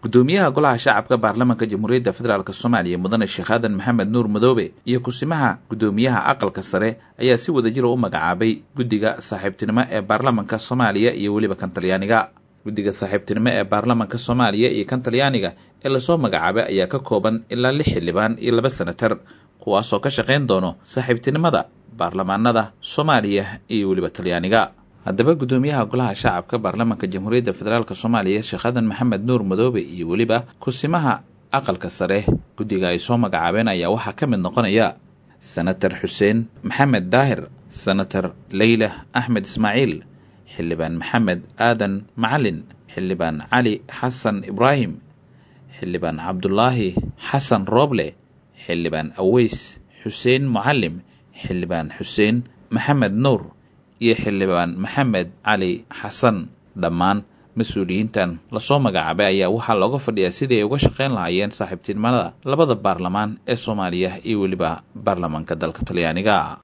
gudoomiyaha golaha shacabka baarlamaanka jamhuuriyadda federaalk soomaaliya mudane sheekh aadan maxamed nuur madoobe iyo kusimaha gudoomiyaha aqalka sare ayaa si wadajira u magacaabay guddiga saaxiibtinimo ee baarlamanka soomaaliya iyo weliba kan talyaaniga guddiga saaxiibtinimo ee baarlamanka soomaaliya iyo kan talyaaniga ee lasoo magacaabay ayaa ka kooban ilaa lix xildhibaan iyo laba senatar kuwaasoo ka shaqayn doono saaxiibtinimada baarlamaanada soomaaliya iyo weliba talyaaniga haddaba gudoomiyaha golaha shacabka baarlamaanka jamhuuriyadda federaalk soomaaliya sheekh aadan maxamed nuur madoobe iyo weliba kusimaha aqalka sare guddiga ay soo magacaabeen ayaa waxaa ka mid noqonaya senatar xuseen maxamed daahir senatar leyla axmed ismaaciil xildhibaan maxamed aadan macalin xildhibaan cali xasan ibraahim xildhibaan cabdulaahi xasan rooble xildhibaan aweys xuseen mucalim xildhibaan xuseen maxamed nuur iyo xildhibaan maxamed cali xasan dhammaan mas-uuliyiintan lasoo magacaabay ayaa waxaa looga fadhiyaa sidii ay uga shaqayn lahaayeen saaxiibtinimada labada baarlamaan ee soomaaliya iyo weliba baarlamaanka dalka talyaaniga